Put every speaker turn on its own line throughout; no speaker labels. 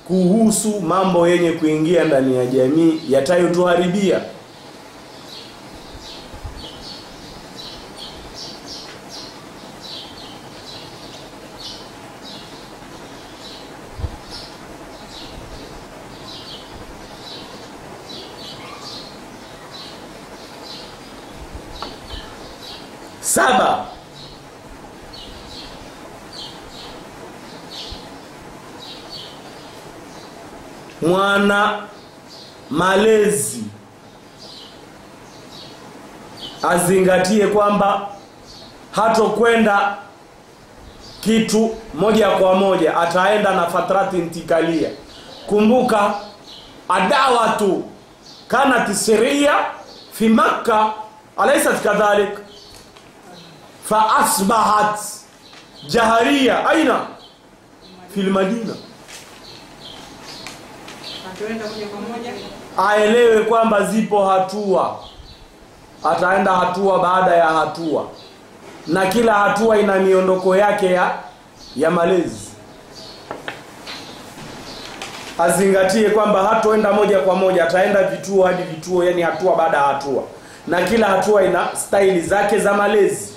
kuhusu mambo yenye kuingia ndani ya jamii yatayotuharibia saba mwana malezi azingatie kwamba hatokwenda kitu moja kwa moja ataenda na fatrati intikalia kumbuka adawatu kanat siria fi makka alaysat kadhalik fa asbahat jaharia aina fi lmadina
Hatuenda moja kwa moja.
aelewe kwamba zipo hatua ataenda hatua baada ya hatua na kila hatua ina miondoko yake ya ya malezi azingatie kwamba hatoenda moja kwa moja ataenda vituo hadi vituo yani hatua baada ya hatua na kila hatua ina staili zake za malezi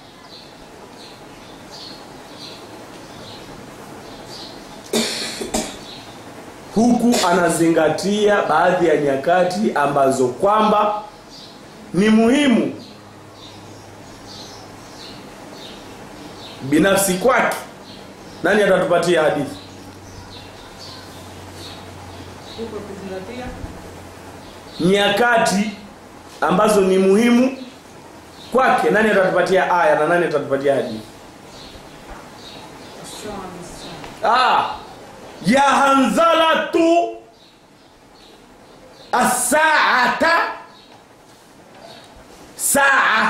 huku anazingatia baadhi ya nyakati ambazo kwamba ni muhimu binafsi kwake nani atatupatia hadithi
Huko kuzingatia.
nyakati ambazo ni muhimu kwake nani atatupatia aya na nani atatupatia hadithi
Sawa sawa.
ah, ya hanzalatu asaata saa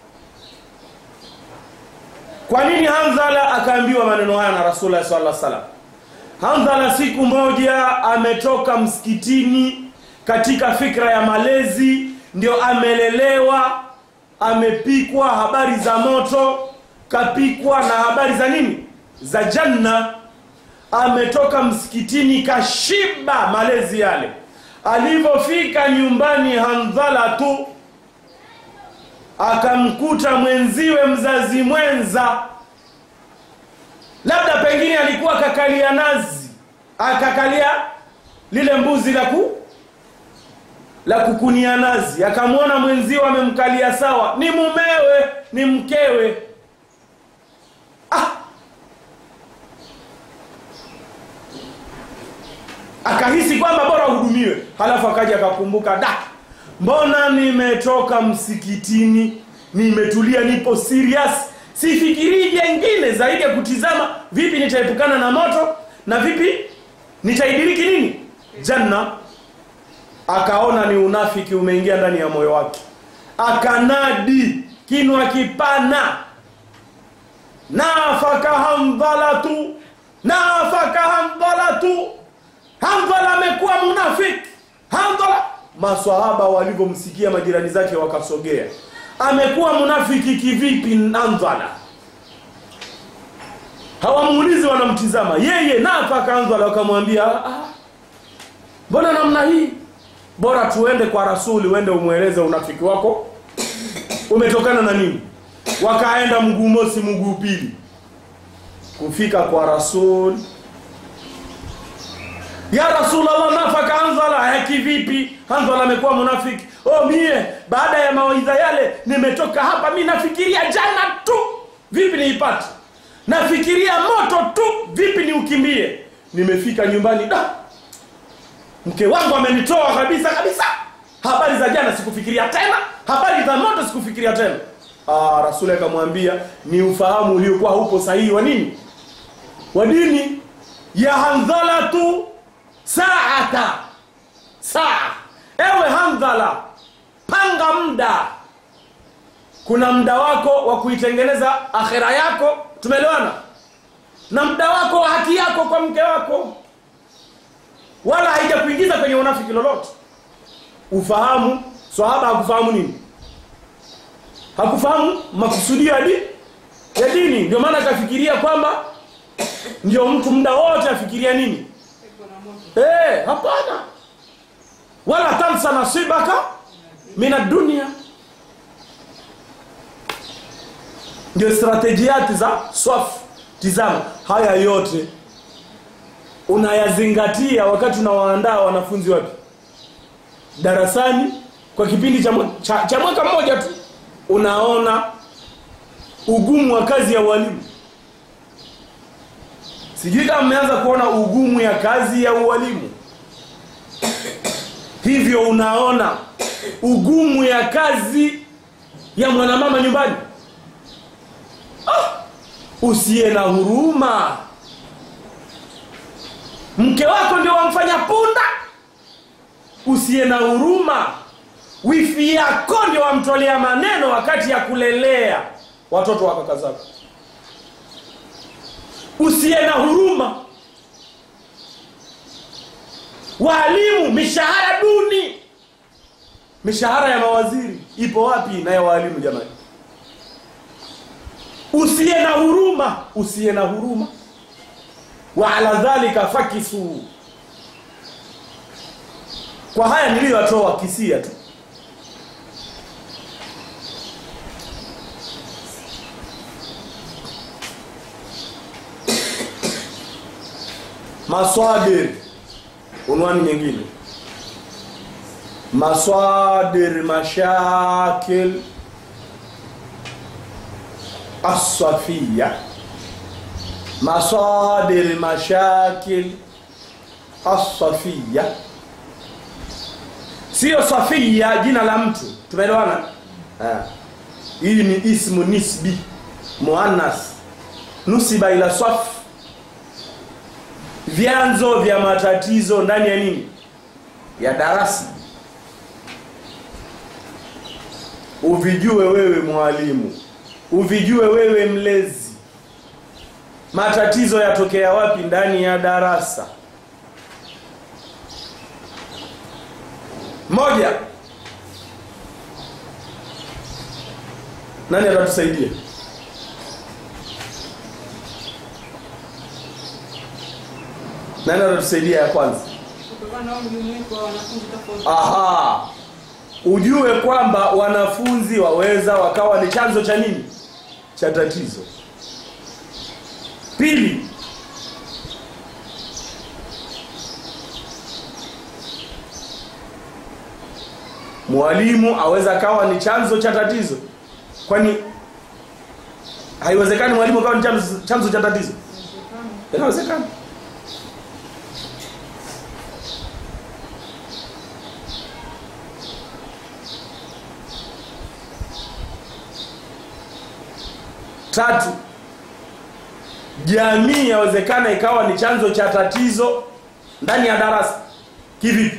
kwa nini hanzala akaambiwa maneno haya na rasulullah sallallahu alaihi wasallam hanzala siku moja ametoka msikitini katika fikra ya malezi ndio amelelewa amepikwa habari za moto kapikwa na habari za nini za janna ametoka msikitini kashiba malezi yale alivyofika nyumbani handhala tu akamkuta mwenziwe mzazi mwenza labda pengine alikuwa akakalia nazi akakalia lile mbuzi la ku la kukunia nazi akamwona mwenziwe amemkalia sawa ni mumewe ni mkewe ah, akahisi kwamba bora uhudumiwe halafu akaja akakumbuka da mbona nimetoka msikitini nimetulia nipo serious sifikirii jengine zaidi ya kutizama vipi nitaepukana na moto na vipi nitaidiriki nini janna akaona ni unafiki umeingia ndani ya moyo wake akanadi kinwa kipana nafaka hamdhalatu nafaka hamdhalatu hamdhala amekuwa munafiki hamdhala maswahaba walivyomsikia majirani zake wakasogea amekuwa munafiki kivipi handhala hawamuulizi wanamtizama yeye nafaka handhala wakamwambia "Ah, mbona namna hii bora tuende kwa rasuli uende umweleze unafiki wako umetokana na nini wakaenda mguu mosi mguu pili kufika kwa rasul ya rasulallah nafaka hanzala eh, kivipi hanzala amekuwa munafiki oh mie baada ya mawaidha yale nimetoka hapa mi nafikiria jana tu vipi niipate nafikiria moto tu vipi niukimbie nimefika nyumbani da mke wangu amenitoa kabisa kabisa habari za jana sikufikiria tena habari za moto sikufikiria tena ah, rasuli akamwambia ni ufahamu uliokuwa haupo sahihi wa nini wa dini ya handhalatu saata saa ewe handhala panga muda kuna muda wako wa kuitengeneza akhera yako tumeelewana na muda wako wa haki yako kwa mke wako wala haijakuingiza kwenye unafiki lolote ufahamu swahaba hakufahamu nini hakufahamu makusudio ya dini ya dini ndio maana akafikiria kwamba ndio mtu muda wote afikiria nini
Pepo na moto.
Eh, hapana wala tansa nasibaka min dunia ndio stratejiati za swafu tizama haya yote unayazingatia wakati unawaandaa wanafunzi wapi darasani kwa kipindi cha, mwa- cha, cha mwaka mmoja tu unaona ugumu wa kazi ya ualimu sijui kama mmeanza kuona ugumu ya kazi ya ualimu hivyo unaona ugumu ya kazi ya mwanamama nyumbani ah, usiye na huruma mke wako ndio wamfanya punda usiye na huruma wifi yako ndio wamtolea maneno wakati ya kulelea watoto wa kaka zako usiye na huruma waalimu mishahara duni mishahara ya mawaziri ipo wapi na ya waalimu jamani usiye na huruma usiye na huruma wa ala dhalika fakisu kwa haya niliyotoa kisia tu maswadir unwani nyingine maswadir mashakil الصفية مصادر مشاكل الصفية sio safia jina la mtu tumeelewana Ah. hii ni ismu nisbi muannas nusiba ila saf vyanzo vya matatizo ndani ya nini ya darasa uvijue wewe mwalimu uvijue wewe mlezi matatizo yatokea wapi ndani ya darasa moja nani atatusaidia nani atatusaidia ya kwanza
kutokana na mjumuiko wa wanafunzi tofauti.
aha ujue kwamba wanafunzi waweza wakawa ni chanzo cha nini cha tatizo pili mwalimu aweza akawa ni chanzo cha tatizo kwani haiwezekani mwalimu akawa ni chanzo, chanzo cha tatizo
Inawezekana.
inawezekana tatu jamii yawezekana ikawa ni chanzo cha tatizo ndani ya darasa kivipi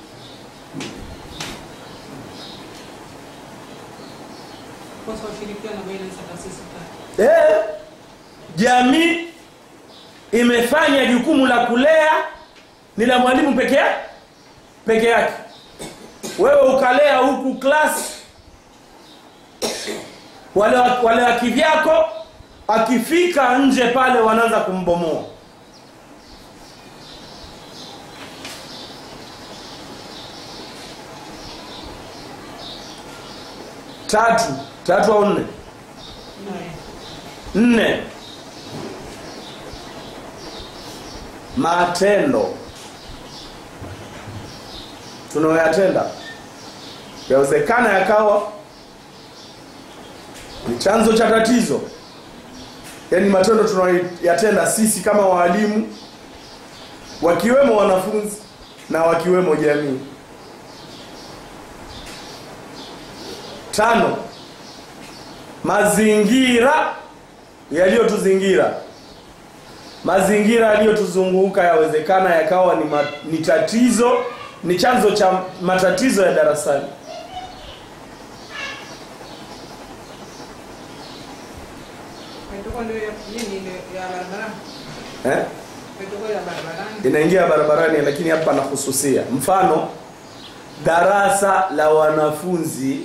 Kosa ushirikiano baina ya taasisi tatu.
eh, jamii imefanya jukumu la kulea ni la mwalimu peke yake peke yake wewe ukalea huku klasi wale wa- wale wa kivyako akifika nje pale wanaanza kumbomoa tatu tatu au nne
Nne.
nne matendo tunayoyatenda yawezekana yakawa ni chanzo cha tatizo yaani matendo tunayoyatenda sisi kama waalimu wakiwemo wanafunzi na wakiwemo jamii tano mazingira yaliyotuzingira mazingira yaliyotuzunguka yawezekana yakawa ni, ma, ni tatizo ni chanzo cha matatizo ya darasani
Itakuwa ndio ya nini ile ya barabarani.
eh?
Itakuwa ya barabarani.
inaingia barabarani lakini hapa nahususia mfano darasa la wanafunzi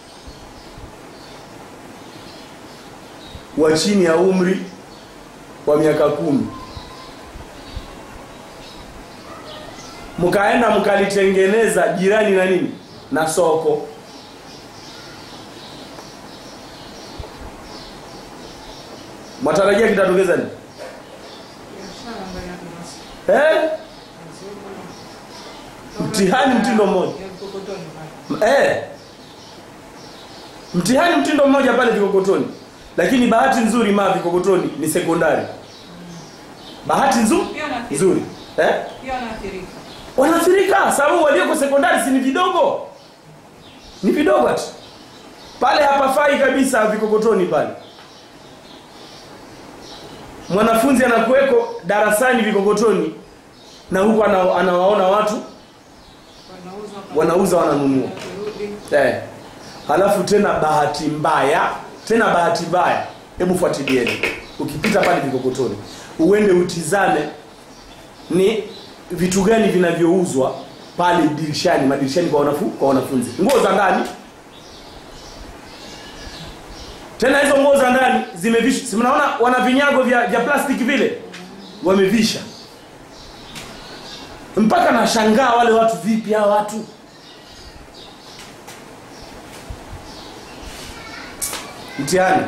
wa chini ya umri wa miaka kumi mkaenda mkalitengeneza jirani na nini na soko mwatarajia kitatokeza nini
Biashara ambayo yake
eh? Mtihani mtindo mmoja.
Ya mkokotoni pale.
Eh. Mtihani mtindo mmoja pale Vikokotoni. Lakini bahati nzuri ma Vikokotoni ni sekondari. Bahati nzuri
Pia wanaathirika.
nzuri. Eh?
Pia wanaathirika.
Wanaathirika sababu walioko sekondari si ni vidogo. Ni vidogo tu. Pale hapafai kabisa Vikokotoni pale. Mwanafunzi anakuweko darasani Vikokotoni na huku ana, anawaona watu
Wanauza
Wanauza, wananunua.
Wakirudi.
Eh. Halafu tena bahati mbaya, tena bahati mbaya. Hebu fuatilieni. Ukipita pale Vikokotoni, uende utizame ni vitu gani vinavyouzwa pale dirishani, madirishani kwa wanafu, kwa wanafunzi. Nguo za ndani. Tena hizo nguo za ndani zimevishwa. Si mnaona wana vinyago vya, vya plastiki vile? Wamevisha. Mpaka nashangaa wale watu vipi hawa watu? mtihani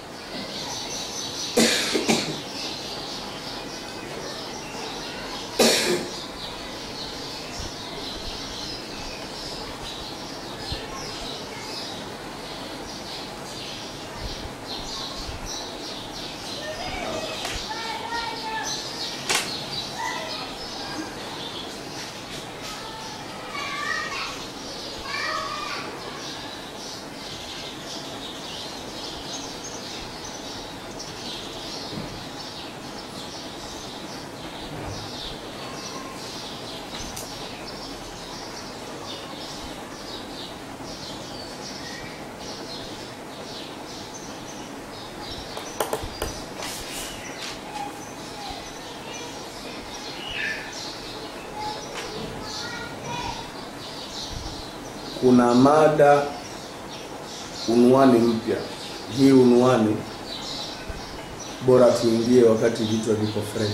kuna mada unwani mpya hii unwani bora tuingie wakati vichwa viko fresh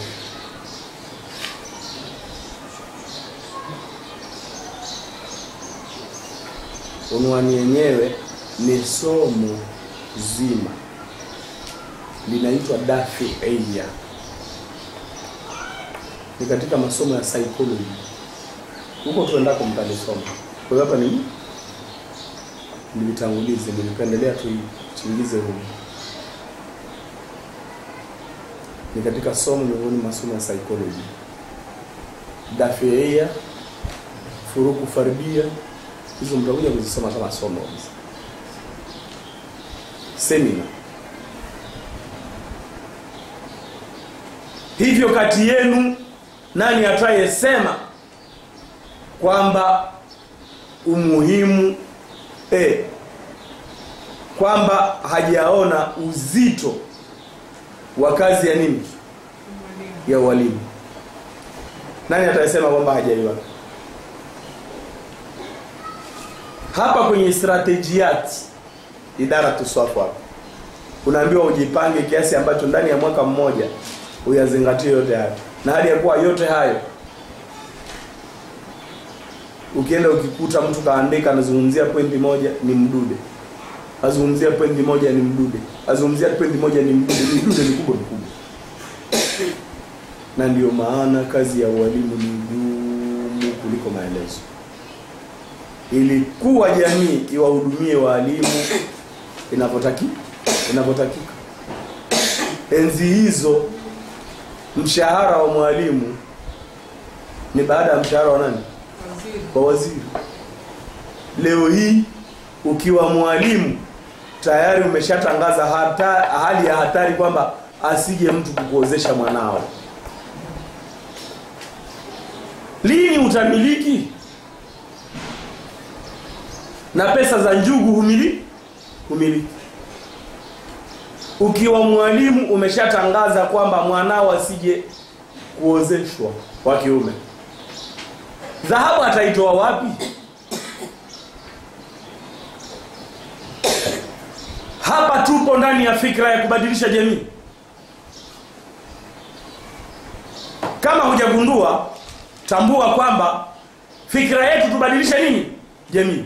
unwani yenyewe ni somo zima linaitwa dafi eia ni katika masomo ya psychology huko tuendako mtalisoma kwa hiyo hapa ni nilitangulize nilipendelea tuichingize humu ni katika somo miongoni mwa masomo ya psychology dafeia furuku fardia hizo mtakuja kuzisoma kama somo kabisa semina hivyo kati yenu nani atayesema kwamba umuhimu e, kwamba hajaona uzito wa kazi ya nini
Mwalimu.
ya ualimu nani atasema kwamba hajaiona hapa kwenye strategiat idara tuswafu hapa unaambiwa ujipange kiasi ambacho ndani ya mwaka mmoja uyazingatie yote hayo na hali ya kuwa yote hayo ukienda ukikuta mtu kaandika anazungumzia pointi moja ni mdude azungumzia pointi moja ni mdude azungumzia pointi moja ni mdude midude mikubwa mikubwa na ndiyo maana kazi ya ualimu ni ngumu kuliko maelezo ilikuwa jamii iwahudumie waalimu inavyotaki inavyotakika enzi hizo mshahara wa mwalimu ni baada ya mshahara wa nani
Waziri.
kwa waziri leo hii ukiwa mwalimu tayari umeshatangaza hata, hali ya hatari kwamba asije mtu kukuozesha mwanao lini utamiliki na pesa za njugu humili humiliki ukiwa mwalimu umeshatangaza kwamba mwanao asije kuozeshwa wa kiume dhahabu ataitoa wapi hapa tupo ndani ya fikra ya kubadilisha jamii kama hujagundua tambua kwamba fikra yetu tubadilishe nini jamii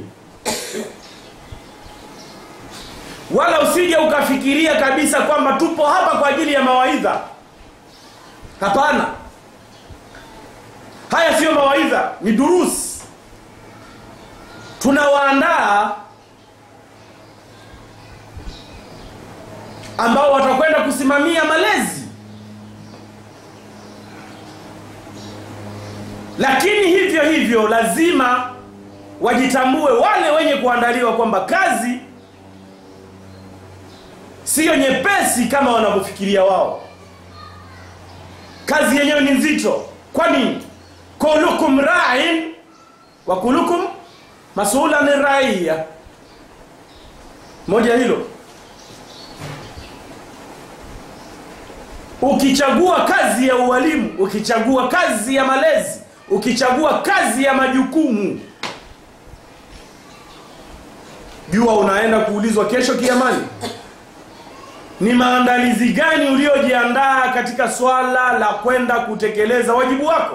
wala usije ukafikiria kabisa kwamba tupo hapa kwa ajili ya mawaidha hapana haya siyo mawaidha ni durusi tunawaandaa ambao watakwenda kusimamia malezi lakini hivyo hivyo lazima wajitambue wale wenye kuandaliwa kwamba kazi siyo nyepesi kama wanavyofikiria wao kazi yenyewe ni nzito kwa nini kulukum ra'in wa kulukum masulan raiya moja hilo ukichagua kazi ya ualimu ukichagua kazi ya malezi ukichagua kazi ya majukumu jua unaenda kuulizwa kesho kiamani ni maandalizi gani uliojiandaa katika swala la kwenda kutekeleza wajibu wako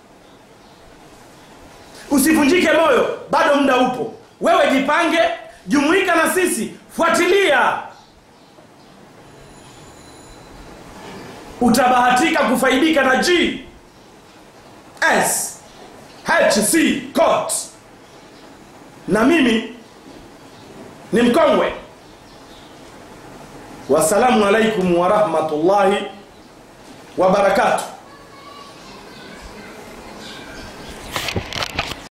usivunjike moyo bado muda upo wewe jipange jumuika na sisi fuatilia utabahatika kufaidika na G S HC court na mimi ni mkongwe wasalamu alaikum wa rahmatullahi wa barakatuh